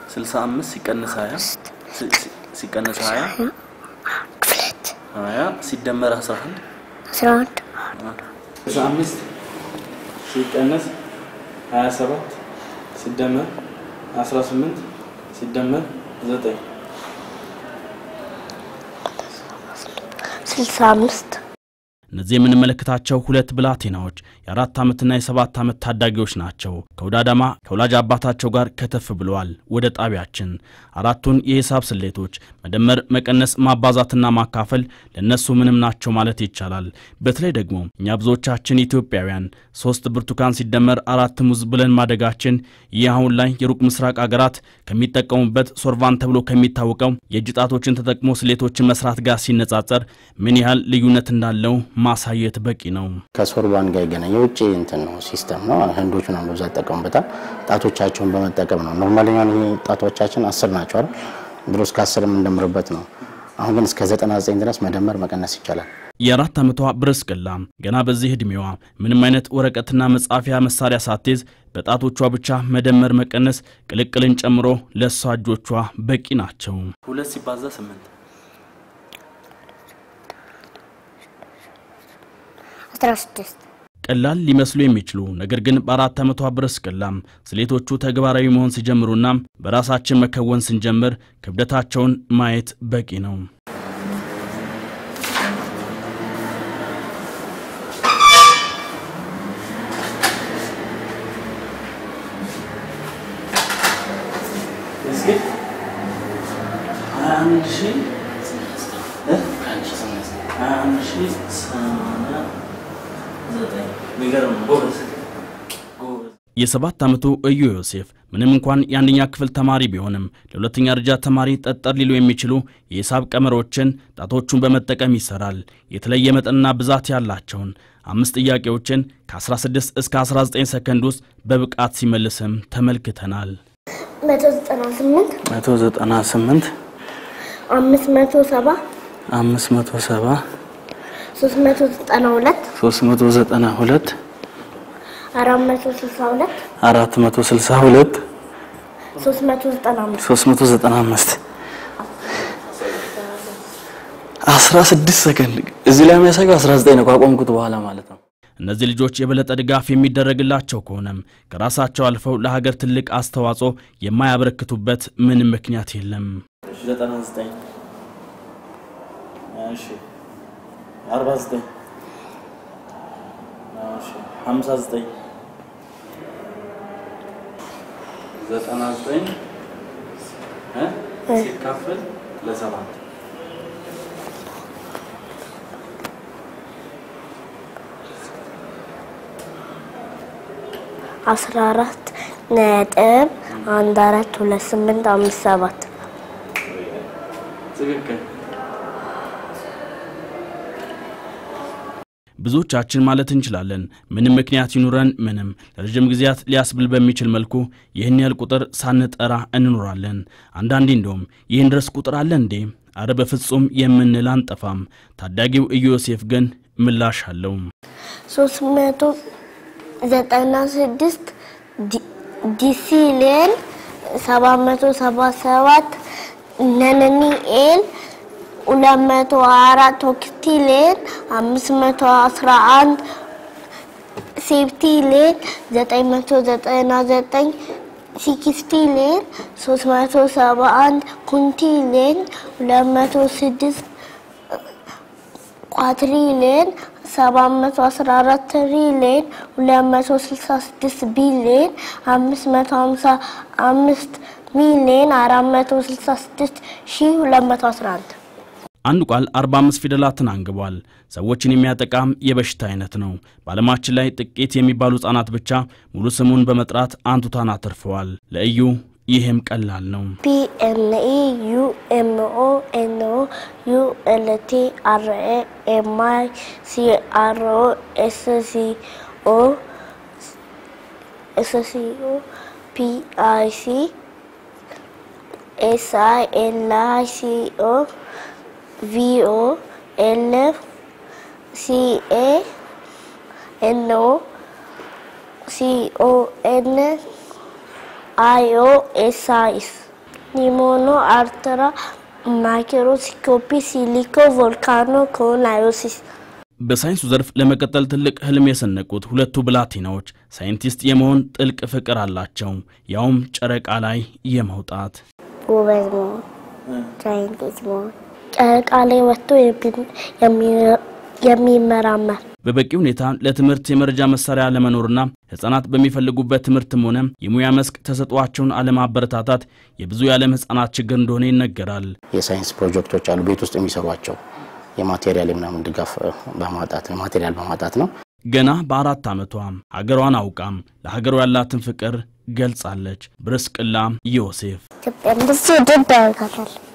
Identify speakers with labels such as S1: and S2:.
S1: 65 ሲቀነስ 20 ሲ- ሲ- ሲቀነስ 20
S2: ክፍለት
S1: 20 ሲደመር 11
S2: አስራ አንድ
S1: 65 ሲቀነስ 27 ሲደመር 18 ሲደመር 9
S2: ስልሳ አምስት
S3: እነዚህ የምንመለከታቸው ሁለት ብላቴናዎች የአራት ዓመትና የሰባት ዓመት ታዳጊዎች ናቸው። ከወደ አዳማ ከወላጅ አባታቸው ጋር ከተፍ ብለዋል ወደ ጣቢያችን። አራቱን የሂሳብ ስሌቶች መደመር፣ መቀነስ፣ ማባዛትና ማካፈል ለእነሱ ምንም ናቸው ማለት ይቻላል። በተለይ ደግሞ እኛ ብዙዎቻችን ኢትዮጵያውያን ሶስት ብርቱካን ሲደመር አራት ሙዝ ብለን ማደጋችን ይህ አሁን ላይ የሩቅ ምስራቅ አገራት ከሚጠቀሙበት ሶርቫን ተብሎ ከሚታወቀው የእጅ ጣቶችን ተጠቅሞ ስሌቶችን መስራት ጋር ሲነጻጸር ምን ያህል ልዩነት እንዳለው ማሳየት በቂ ነው።
S4: ከሶርባን ጋር ይገናኝ የውጭ እንትን ነው ሲስተም ነው። ህንዶቹ ነው በብዛት ይጠቀሙበታል። ጣቶቻቸውን በመጠቀም ነው። ኖርማሊ ጣቶቻችን አስር ናቸው አይደል? ድሮ እስከ አስር የምንደምርበት ነው። አሁን ግን እስከ 99 ድረስ መደመር መቀነስ ይቻላል።
S3: የአራት ዓመቷ ብርስቅላ ገና በዚህ ዕድሜዋ ምንም አይነት ወረቀትና መጻፊያ መሳሪያ ሳትይዝ በጣቶቿ ብቻ መደመር፣ መቀነስ፣ ቅልቅልን ጨምሮ ለእሷ እጆቿ በቂ ናቸው።
S1: ሁለት ሲባዛ 8
S2: አስራ ስድስት
S3: ቀላል ሊመስሉ የሚችሉ ነገር ግን በአራት ዓመቷ ብርስቅላ ስሌቶቹ ተግባራዊ መሆን ሲጀምሩና በራሳችን መከወን ስንጀምር ክብደታቸውን ማየት በቂ ነው።
S1: እስኪ 21 ሺህ እ? 21 ሺህ ሰማንያ ዘጠኝ የሚገርም ነው። ጎበዝ ጎበዝ
S3: የሰባት ዓመቱ እዩ ዮሴፍ ምንም እንኳን የአንደኛ ክፍል ተማሪ ቢሆንም ለሁለተኛ ደረጃ ተማሪ ጠጠር ሊሉ የሚችሉ የሂሳብ ቀመሮችን ጣቶቹን በመጠቀም ይሰራል። የተለየ መጠንና ብዛት ያላቸውን አምስት ጥያቄዎችን ከ16 እስከ 19 ሰከንድ ውስጥ በብቃት ሲመልስም ተመልክተናል።
S2: መቶ ዘጠና ስምንት
S1: 198
S2: አምስት መቶ ሰባ
S1: 570
S2: ሶስት መቶ ዘጠና ሁለት
S1: 392
S2: አራት መቶ ስልሳ ሁለት
S1: 462
S2: ሶስት መቶ ዘጠና አምስት
S1: 395 16 ሰከንድ እዚህ ላይ የሚያሳየው 19 ነው ካቆምኩት በኋላ ማለት ነው።
S3: እነዚህ ልጆች የበለጠ ድጋፍ የሚደረግላቸው ከሆነም ከራሳቸው አልፈው ለሀገር ትልቅ አስተዋጽኦ የማያበረክቱበት ምንም ምክንያት የለም።
S1: 99 እሺ 49 እሺ 59 99 እ ሲካፈል ለሰባት
S2: አስራ አራት ነጥብ አንድ አራት ሁለት ስምንት አምስት ሰባት
S1: ትክክል።
S3: ብዙዎቻችን ማለት እንችላለን ምንም ምክንያት ይኑረን ምንም ለረዥም ጊዜያት ሊያስብል በሚችል መልኩ ይህን ያህል ቁጥር ሳንጠራ እንኖራለን። አንዳንዴ እንደውም ይህን ድረስ ቁጥር አለ እንዴ? አረ በፍጹም የምንል አንጠፋም። ታዳጊው እዩ ዮሴፍ ግን ምላሽ አለው።
S2: ሶስት መቶ ዘጠና ስድስት ዲሲሌን ሰባት መቶ ሰባ ሰባት ነነኒኤል ሁለት መቶ አራት ኦክቲሌን አምስት መቶ አስራ አንድ ሴፕቲሌን ዘጠኝ መቶ ዘጠና ዘጠኝ ሲክስቲሌን ሶስት መቶ ሰባ አንድ ኩንቲሌን ሁለት መቶ ስድስት ኳትሪሊየን ሰባት መቶ አስራ አራት ትሪሊየን ሁለት መቶ ስልሳ ስድስት ቢሊየን አምስት መቶ ሀምሳ አምስት ሚሊየን አራት መቶ ስልሳ ስድስት ሺህ ሁለት መቶ አስራ አንድ
S3: አንድ ቃል 45 ፊደላትን አንግቧል። ሰዎችን የሚያጠቃም የበሽታ አይነት ነው። በዓለማችን ላይ ጥቂት የሚባሉ ሕፃናት ብቻ ሙሉ ስሙን በመጥራት አንቱታን አትርፈዋል። ለእዩ ይህም ቀላል ነው።
S2: ፒ ኤን ኢ ዩ ኤም ኦ ኤን ኦ ዩ ኤል ቲ አር ኤ ኤም አይ ሲ አር ኦ ኤስ ሲ ኦ ኤስ ሲ ኦ ፒ አይ ሲ ኤስ አይ ኤል አይ ሲ ኦ ቪ ኦ ኤል ሲ ኤ ኤን ኦ ሲ ኦ ኤን አይ ኦ ኤስ አይ ኤስ ኒሞኖ፣ አርትራ፣ ማክሮስኮፒ፣ ሲሊኮ፣ ቮልካኖ፣ ኮናዮሲስ
S3: በሳይንሱ ዘርፍ ለመቀጠል ትልቅ ህልም የሰነቁት ሁለቱ ብላቴናዎች ሳይንቲስት የመሆን ጥልቅ ፍቅር አላቸው። ያውም ጨረቃ ላይ የመውጣት
S2: ጎበዝ መሆን፣ ሳይንቲስት መሆን፣ ጨረቃ ላይ ወጥቶ የሚመራመር
S3: በበቂ ሁኔታ ለትምህርት የመረጃ መሳሪያ አለመኖርና ህጻናት በሚፈልጉበት ትምህርትም ሆነ የሙያ መስክ ተሰጥኦአቸውን አለማበረታታት የብዙ የዓለም ህጻናት ችግር እንደሆነ ይነገራል።
S4: የሳይንስ ፕሮጀክቶች አሉ ቤት ውስጥ የሚሰሯቸው የማቴሪያል ምናምን ድጋፍ በማጣት ማቴሪያል በማጣት ነው።
S3: ገና በአራት ዓመቷ ሀገሯን አውቃም ለሀገሯ ያላትን ፍቅር ገልጻለች። ብርስቅላ ዮሴፍ
S2: ኢትዮጵያን ብዙ ድብ ያደርጋታል።